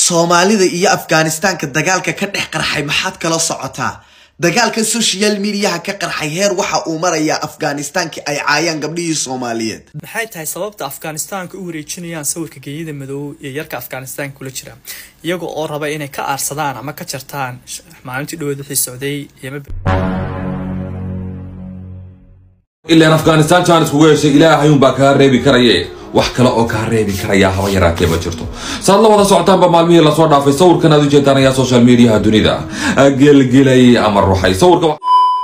soomaalida iyo afganistaanka dagaalka ka dhex qarxay maxaad kala socotaa dagaalka social mediaha ka qarxay heer waxa uu marayaa afganistaankii ay caayaan gabdhihii soomaaliyeed maxay tahay sababta afganistaanka u wareejinayaan sawirka geeyada madow iyo yarka afganistaanka kula jira iyaga oo raba inay ka aarsadaan ama ka jartaan maalintii dhaweed wixii socday ilaan afghanistan jaanis kugu heshay ilaahayuunbaa kaa reebi karaye wax kale oo kaa reebi karayaa haba yaraatee ma jirto saad la wada socotaanba maalmihii lasoo dhaafay sawirkan aad ujeedaan ayaa social mediaha dunida gelgelay ama ruxay sawirka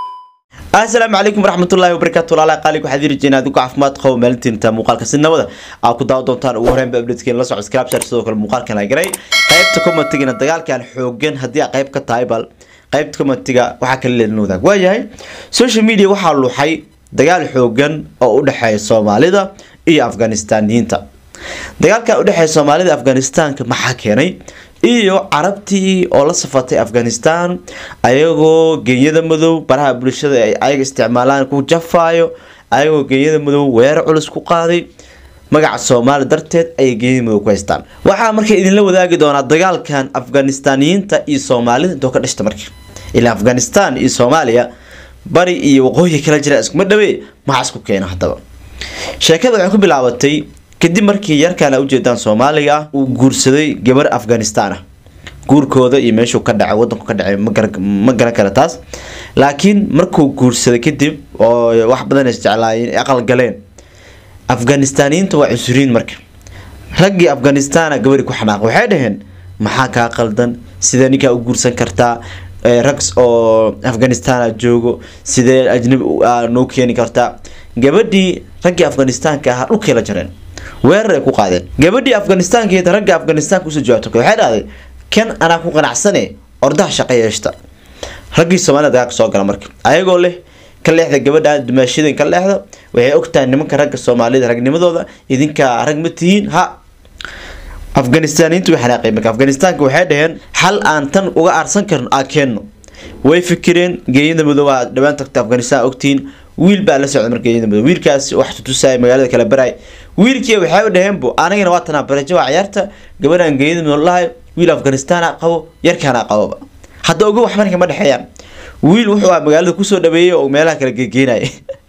asalaamu calaykum waraxmatullahi wabarakaatu walaalaha qaaliga waxaad iri jeena adigu caafimaad qabo maalintiinta muuqaalka si nabada aa ku daawa doontaan ugu horreynba updateken la socod scrapshar sidoo kale muuqaalkan la garay qaybta commentigana dagaalkan xoogan haddii aa qayb ka tahay bal qaybta commentiga waxaa kala leelin wadaag waayahay social media waxaa luuxay dagaal xoogan oo u dhexeeya soomaalida iyo afganistaniyiinta dagaalkan udhexeeya soomaalida afganistaanka maxaa keenay iyo carabtii oo la safatay afghanistan ayagoo genyada madow baraha bulshada ay ayaga isticmaalaan ku jafaayo ayagoo genyada madow weerar culus ku qaaday magaca soomaali darteed ayay genyada madow ku haystaan waxaa marka idinla wadaagi doonaa dagaalkan afganistaniyiinta iyo soomaalida intoo ka dhashta marka ilaa afghanistan iyo soomaaliya bari iyo waqooyi kala jira iskuma dhawe maxaa isku keena haddaba sheekada waxay ku bilaabatay kadib markii yarkaan a ujeedaan soomaaliga ah uu guursaday gabar afghanistan ah guurkooda iyo meeshuu ka dhacay wadanku ka dhacay ma garan kara taas laakiin markuu guursaday kadib oo wax badan isjeclaayeen aqal galeen afganistaniyiinta waa cusuriin marka raggii afghanistana gabari ku xanaaq waxay dhaheen maxaa kaa qaldan sidee ninkaa u guursan kartaa rag oo afghanistana joogo sidee ajnabi noo keeni kartaa gabadhii raggii afghanistaanka ahaa dhulkay la jareen weerar ay ku qaadeen gabadhii afghanistaankeed ragga afghanistaanka usoo jawaabto waxay dhahday kan anaa ku qanacsane ordaha shaqa yeeshta raggii soomaalida dagaalka soo gala marka ayagoo leh ka leexda gabadha dumaashadeen ka leexda waxay ogtahay nimanka ragga soomaalida ragnimadooda idinkaa rag ma tihiin ha afganistaniyiintu way xanaaqeen marka afganistaanka waxay dhaheen xal aan tan uga aarsan karno aa keenno way fikireen geeyada madow aa dhawaan tagta afghanistan ogtihiin wiil baa la socda marka geeyada madow wiilkaas wax tutusaya magaalada kala baray wiilkii waxay u dhaheen bu anagana waa tanaa barajo waa ciyaarta gabadhan geeyada madow lahay wiil afghanistan a qabo yarkaana qaboba hadda oga wax marka ma dhexeeyaan wiil wuxuu ah magaalada kusoo dhaweeyay oo meelaha kala geegeynaya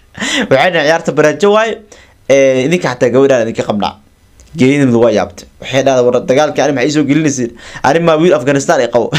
waxay dhahen ciyaarta barajo waaye idinka xataa gabadhaan idinka qabnaa geeyada waa yaabtay waxay dhahda war dagaalkii ani maxay soo gelinaysiin ani maa wiil afghanistan ay qabo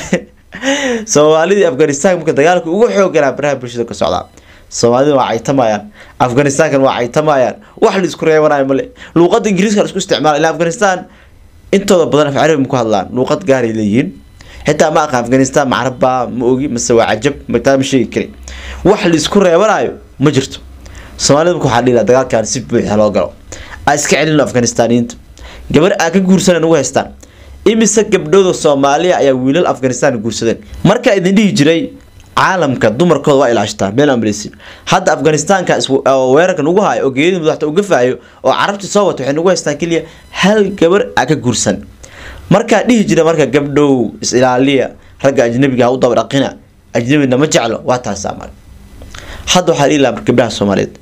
soomaalidii afghanistan marka dagaalka ugu xooganaa baraha bulshada ka socdaa soomaalida waa caytamayaan afghanistankan waa caytamayaan wax la isku reebanayo male luuqada ingiriiska la isku isticmaala ilaa afghanistan intooda badan af carabi ma ku hadlaan luuqad gaaray leeyihiin xitaa ma aqaan afghanistan macrabba ma ogi mase waa cajab mataa ma sheegi kari wax la isku reebanayo ma jirto soomaalida marka waxaa dhiila dagaalkan si buuxa loo galo aa iska celino afganistaniyiinta gabar aa ka guursanan ugu haystaan imise gabdhooda soomaaliya ayaa wiilal afghanistan guursadeen markaa idin dhihi jiray caalamka dumarkooda waa ilaashtaa meel amreysin hadda afganistaanka weerarkan ugu hayo oo geeyada madaxta uga faayo oo carabti soo wato waxay nagu haystaan keliya hal gabar aa ka guursan markaa dhihi jira marka gabdhow is-ilaaliya ragga ajnabiga ha u daba dhaqina ajnabina ma jeclo waa taasaa mar hadda waxaa dhihi lahaa gabdhaha soomaaliyeed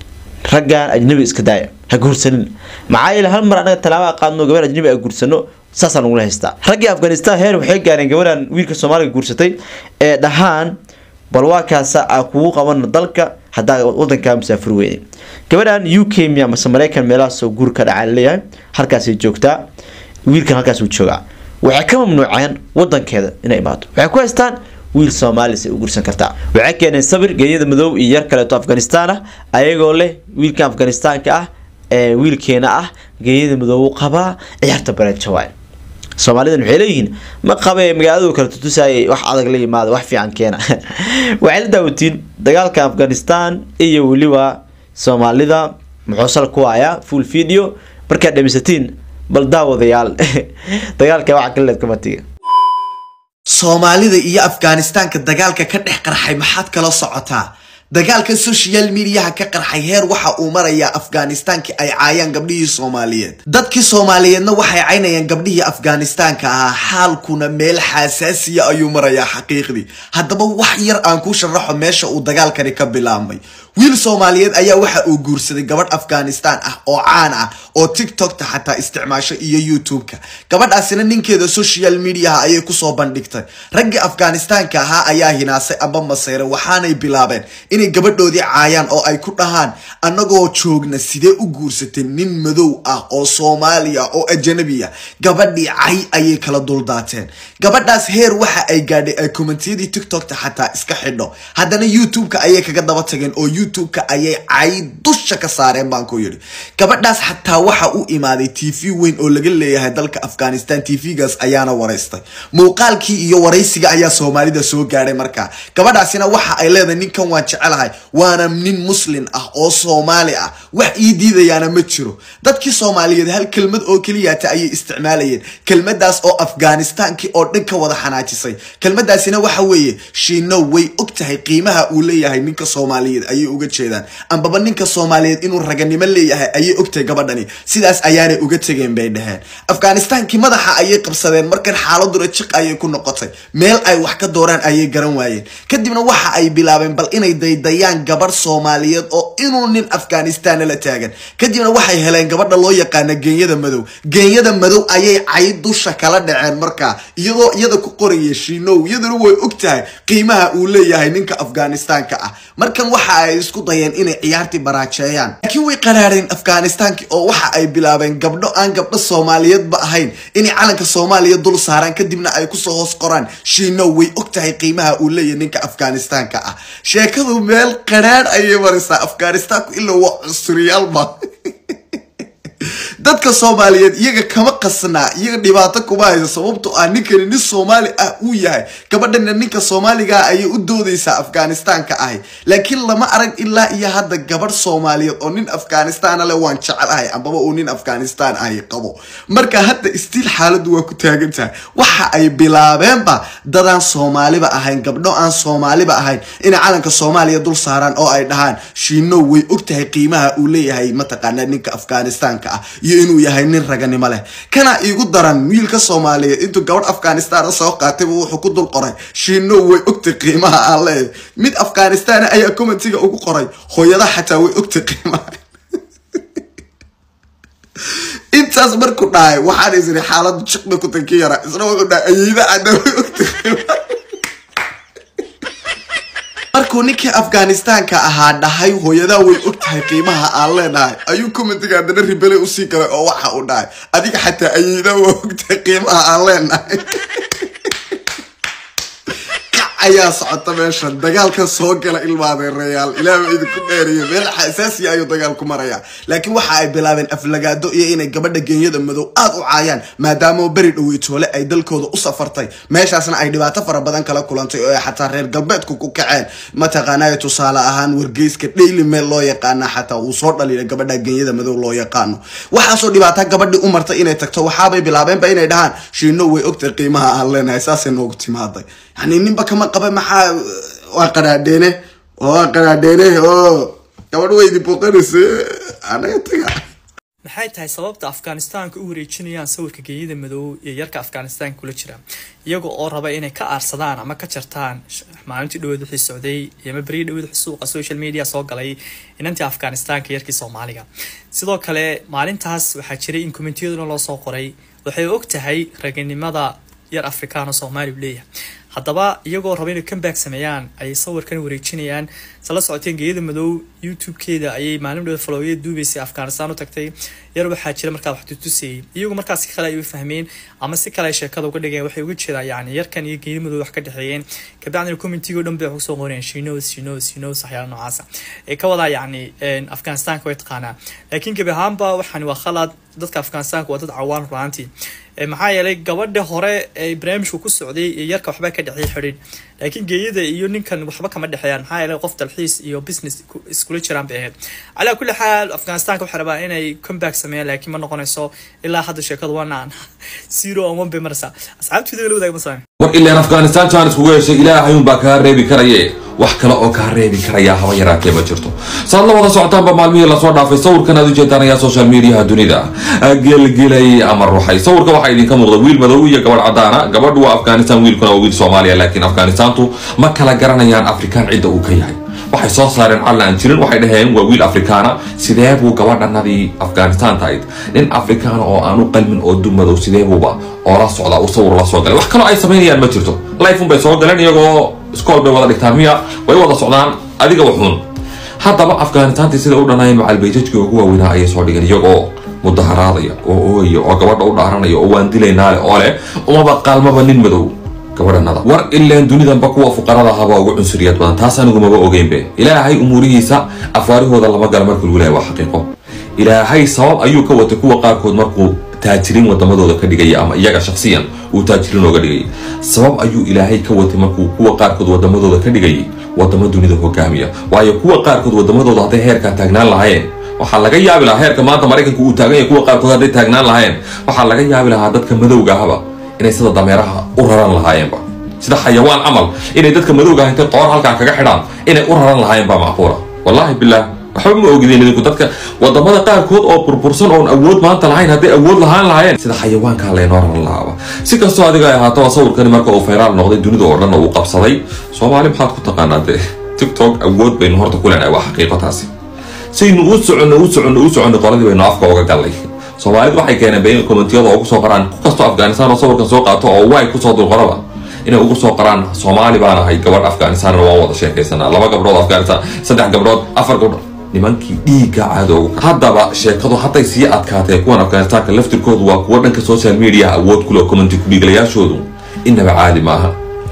raggan ajnabi iska daaya ha guursanin maxaa yeele hal mar anaga talaaba qaadno gabar ajnabi a guursano saasaan ugula haystaa raggii afghanistan heer waxay gaareen gabadhan wiilka soomaaliga guursatay ee dhahaan bal waa kaasa aa kugu qabano dalka haddaa wadankaa musaafir weyne gabadhan u k miya mase mareykan meelahaasoo guur ka dhacaa laleeyahay halkaasay joogtaa wiilkan halkaas uu joogaa waxay ka mamnuuceen wadankeeda inay imaato waxay ku haystaan wiil soomaalis ay u gursan kartaa waxay keeneen sabir geeyada madow iyo yar kaleeto afghanistan ah ayagoo leh wiilkan afganistaanka ah ee wiilkeena ah geeyada madow qabaa ciyaarta bareejo waay soomaalidan waxay leeyihiin ma qabe magaaladu kala tutusayay wax adag la yimaada wax fiican keena waxay la daawatiin dagaalka afghanistan iyo weliba soomaalida muxuusal ku hayaa full video markaad dhamisatiin bal daawadayaal dagaalka waxa kaleed kamatiga soomaalida iyo afganistaanka dagaalka ka dhex qarxay maxaad kala socotaa dagaalka social mediaha ka qarxay heer waxa uu marayaa afganistaankii ay caayaan gabdhihii soomaaliyeed dadkii soomaaliyeedna waxay caynayaan gabdhihii afganistaanka ahaa xaalkuna meel xasaasiya ayuu marayaa xaqiiqdii haddaba wax yar aan ku sharaxo meesha uu dagaalkani ka bilaabmay wiil soomaaliyeed ayaa waxa uu guursaday gabadh afghanistan ah oo caan ah oo tiktokta xataa isticmaasho iyo youtube-ka gabadhaasina ninkeeda social mediaha ayay kusoo bandhigtay raggii afghanistaanka ahaa ayaa hinaasay amba maseyre waxaanay bilaabeen inay gabadhoodii caayaan oo ay ku dhahaan annagoo joogna sidee u guursatay nin madow ah oo soomaaliya oo ajanabi ah gabadhii cay ayay kala duldaateen gabadhaas heer waxa ay gaadhay ay kommentiyadii tiktokta xataa iska xidho haddana youtube-ka ayay kaga daba tageen oo youtube-ka ayay cay dusha ka saareen baan ku yidhi gabadhaas xataa waxa u imaaday t v weyn oo laga leeyahay dalka afghanistan t v-gaas ayaana waraystay muuqaalkii iyo waraysiga ayaa soomaalida soo gaadhay markaa gabadhaasina waxa ay leedahay ninkan waan jecelahay waana nin muslin ah oo soomaali ah wax ii diidayaana ma jiro dadkii soomaaliyeed hal kelmad oo keliyaata ayay isticmaalayeen kelmadaas oo afghanistaankii oo dhan ka wada xanaajisay kelmadaasina waxa weeye shiino way og tahay qiimaha uu leeyahay ninka soomaaliyeed ayay uga jeedaan ambaba ninka soomaaliyeed inuu raganimo leeyahay ayay ogtahay gabadhani sidaas ayaanay uga tegeen bay dhaheen afghanistaankii madaxa ayay qabsadeen markan xaaladuna jiq ayay ku noqotay meel ay wax ka dooraan ayay garan waayeen kadibna waxa ay bilaabeen bal inay daydayaan gabarh soomaaliyeed oo inuu nin afghanistaana la taagan kadibna waxay heleen gabadha loo yaqaana geenyada madow geenyada madow ayay cay dusha kala dhaceen markaa iyadoo iyada ku qoraya shiinow iyaduna way og tahay qiimaha uu leeyahay ninka afghanistaanka ah markan waxa ay isku dayeen inay ciyaartii baraajeeyaan laakiin way qaraareen afghanistaankii oo waxa ay bilaabeen gabdho aan gabdho soomaaliyeedba ahayn inay calanka soomaaliya dul saaraan kadibna ay kusoo hoos qoraan shiinow way og tahay qiimaha uu leeyahay ninka afghanistaanka ah sheekadu meel qaraar ayay maraysaa afghanistaanku ilaa waa cusriyaalba dadka soomaaliyeed iyaga kama qasnaa iyaga dhibaato kuma hayso sababtoo ah ninkani nin soomaali ah uu yahay gabadhana ninka soomaaligaa ayay u doodeysaa afghanistaanka ahi laakiin lama arag ilaa iyo hadda gabadh soomaaliyeed oo nin afghanistaana leh waan jecelahay ambaba uu nin afghanistaan ahi qabo marka hadda istiil xaaladdu waa ku taagan tahay waxa ay bilaabeenba dadaan soomaaliba ahayn gabdho aan soomaaliba ahayn inay calanka soomaaliya dul saaraan oo ay dhahaan shiinow way og tahay qiimaha uu leeyahay mataqaanaa ninka afghanistaanka ah iyo inuu yahay nin raganimo leh kana iigu daran wiilka soomaaliyeed intuu gabadh afghanistaan soo qaatayba wuxuu ku dul qoray shiinow way ogtay qiimaha aan leeyahay mid afghanistaan ayaa commentiga ugu qoray hooyada xataa way ogtay qiimaha intaas markuu dhahay waxaan isiri xaaladu jiq bay ku tanki yaraa isna wuxuu dhahay ayeyda cadda way ogtay qiimaha markuu ninkii afghanistaanka ahaa dhahay hooyadaa way og tahay qiimaha aan leenahay ayuu commentiga haddana ribele usii galay oo waxa uu dhahay adiga xataa ayeydaa waa og tahay qiimaha aan leenahay ayaa socota meeshan dagaalka soo gala ilmaadeerayaal ilaaba idinku dheeriyo meel xasaasiya ayuu dagaalku marayaa laakiin waxa ay bilaabeen aflagaado iyo inay gabadha geenyada madow aada u caayaan maadaama beri dhoweytoole ay dalkooda u safartay meeshaasna ay dhibaato fara badan kala kulantay oo ay xataa reer galbeedku ku kaceen mataqaanaya tusaale ahaan wargeyska daily mail loo yaqaana xataa uu soo dhaliila gabadha geenyada madow loo yaqaano waxaasoo dhibaata gabadhii u martay inay tagto waxaabay bilaabeenba inay dhahaan shiino way ogtay qiimaha aan leenahay saasay noogu timaaday yani ninba kama qaba maxaa waa qaraadheene waa qaraadheene oo gabadh weydi booqanaysa anaga taga maxay tahay sababta afghanistaanka u wareejinayaan sawirka geeyada madow iyo yarka afghanistaanka kula jira iyaga oo raba inay ka aarsadaan ama ka jartaan maalintii dhaweed wixii socday ama beriyi dhaweed wixii suuqa social media soo galay inantii afghanistaanka yarkii soomaaliga sidoo kale maalintaas waxaa jiray in kommentiyaduna loo soo qoray waxay og tahay raganimada yar afrikaano soomaali u leeyahay haddaba iyagoo raba inay comeback sameeyaan ayay sawirkan wareejinayaan sala socoteen geeyada madow youtube-keeda ayay maalin dhow falooya duubaysay afghanistan u tagtay yar waxaa jira markaa wax tutusayay iyagu markaas si kale ay u fahmeen ama si kale ay sheekada uga dhigeen waxay uga jeedaan yani yarkan iyo geeyada madow wax ka dhexeeyeen kabacdina commentigo dhan bay wax kusoo qoreen shinos shinos shinos waxyaala noocaasa ee ka wadaa yani afghanistanka way taqaanaa laakiin gebi ahaanba waxani waa khalad dadka afghanistanka waa dad cawaan runaantii maxaa yeelay gabadha hore ee barnaamijku ku socday iyo yarka waxba ka dhexeey xidhiid laakiin geeyada iyo ninkan waxba kama dhexeeyaan maxaa yeelay qof dalxiis iyo business iskula jiraan bay ahayd calaa kulli xaal afghanistanka waxay rabaan inay comeback sameeyaan laakiin ma noqonayso ilaa hadda sheekadu waa naan zero on one bay maraysaa asxaabtooda la wadaag masalan war ilaan afghanistan jaanis kugu heshay ilaahayuunbaa kaa reebi karaye wax kale oo kaa reebi karayaa haba yaraatee ma jirto saad la wada socotaanba maalmihii lasoo dhaafay sawirkan aad ujeedaan ayaa social mediaha dunida gelgelay ama ruuxay sawirka waxaa idinka muuqda wiil madow iyo gabadh cadaana gabadhu waa afghanistan wiilkuna waa wiil soomaaliya laakiin afghanistantu ma kala garanayaan afrikaan cidda uu ka yahay waxay soo saareen calla aan jirin waxay dhaheen waa wiil afrikaana sidee buu gabadhanadii afghanistan tahayd nin afrikaana oo aan u qalmin oo dumadow sidee buuba oo la socdaa uu sawir la soo galay wax kaloo ay samaynayaan ma jirto lifeun bay soo galeen iyagoo iskool bay wada dhigtaan miya way wada socdaan adiga waxuun haddaba afghanistantii sida u dhanayeen macalbayjajkii ugu waaweynaa ayay soo dhigeen iyagoo mudaharaadaya oo ooya oo gabadha u dhaaranaya oo waan dilaynaale oo leh umaba qaalmaba nin madow gabadhanada war ileen dunidanba kuwa fuqarada ahaabaa ugu cunsuriyad badan taas anigu maba ogeynbe ilaahay umuurihiisa afaarihooda lama gala marka lagu lehay waa xaqiiqo ilaahay sabab ayuu ka watay kuwa qaarkood markuu taajiriin wadamadooda ka dhigaya ama iyaga shaksiyan uu taajiriin ooga dhigayay sabab ayuu ilaahay ka watay markuu kuwa qaarkood wadamadooda ka dhigayay wadamo dunida hogaamiya waayo kuwa qaarkood wadamadooda hadday heerkaa taagnaan lahaayeen waxaa laga yaabi lahaa heerka maanta maraykanka uu taagan yahay kuwa qaarkood hadday taagnaan lahaayeen waxaa laga yaabi lahaa dadka madowga ahba inay sida dameeraha u raran lahaayeenba sida xayawaan camal inay dadka madowga ah intay qoor halkaa kaga xidhaan inay u raran lahaayeen baa macquula wallaahi bilaah waxba ma ogideen idinku dadka wadamada qaarkood oo burbursan oon awood maanta lahayn hadday awood lahaan lahaayeen sida xayawaankaa laynoo raran lahaaba si kastoo adiga ay ahaataba sawirkani marka uu fayraal noqday dunida oo dhan uu qabsaday soomaali maxaad ku taqaanaa dee tiktok awood baynu horta ku leenahay waa xaqiiqo taasi saynu u soconno u soconno u soconno qoladii baynu afka uga gallay soomaalidu waxay keeneen bay kommentiyada ugu soo qoraan ku kastoo afghanistan oo sawirkan soo qaato oo way kusoo dulqoraba inay ugu soo qoraan soomaali baan ahay gabadh afghanistan waan wada sheekaysanaa laba gabdhood afghanistan saddex gabdhood afar gabdhood nimankii dhiigga cadowga haddaba sheekadu hadday sii adkaatee kuwan afghanistanka laftirkoodu waa kuwo dhanka social media awood kuleh commenti kudhiiglayaashoodu inaba caadi maaha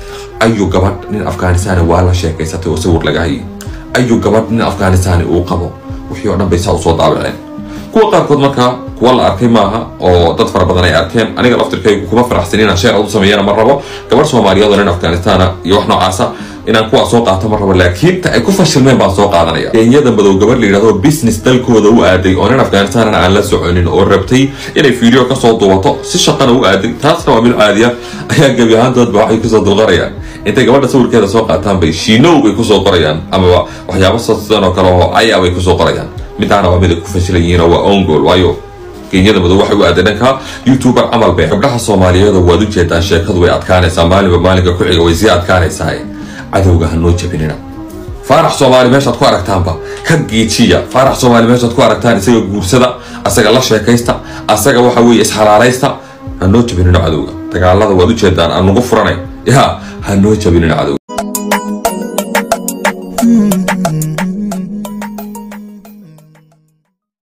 ayu gabadh nin afghanistan waa la sheekaysatay oo sawir laga hayay ayu gabadh nin afghanistan uu qabo wixii oo dhan bay saa usoo daabaceen kuwa qaarkood markaa kuwa la arkay maaha oo dad fara badan ay arkeen aniga laftirkaygu kuma faraxsan inaan sheer u sameeyana ma rabo gabadh soomaaliyeed oo nin afghanistana iyo wax noocaasa inaan kuwaa soo qaato ma rabo laakiin ta ay ku fashilmeen baan soo qaadanaya kenyada madow gabadh la yidhahdo business dalkooda u aaday oo nin afghanistanan aan la soconin oo rabtay inay video kasoo duubato si shaqana u aaday taasna waa mid caadiya ayaa gebi ahaantoodba waxay kusoo dulqarayaan intay gabadha sawirkeeda soo qaataan bay shiinow bay kusoo qorayaan amaba waxyaabo sidan oo kale oo caya bay kusoo qorayaan midaana waa mid ay ku fashilan yihiin oo waa own goal waayo kenyada madow waxay u aaday dhanka youtuber camal bay gabdhaha soomaaliyeeda waad u jeedaan sheekadu way adkaanaysaa maalinba maalinka ku xiga way sii adkaanaysaa cadowga ha noo jabinina faarax soomaali meeshaad ku aragtaanba ka geejiya faarax soomaali meeshaad ku aragtaan isaga guursada asaga la sheekaysta asaga waxa weeye isxalaalaysta ha noo jabinina cadowga dagaalada waad u jeedaan aan nagu furanay ya ha noo jabinina cadowga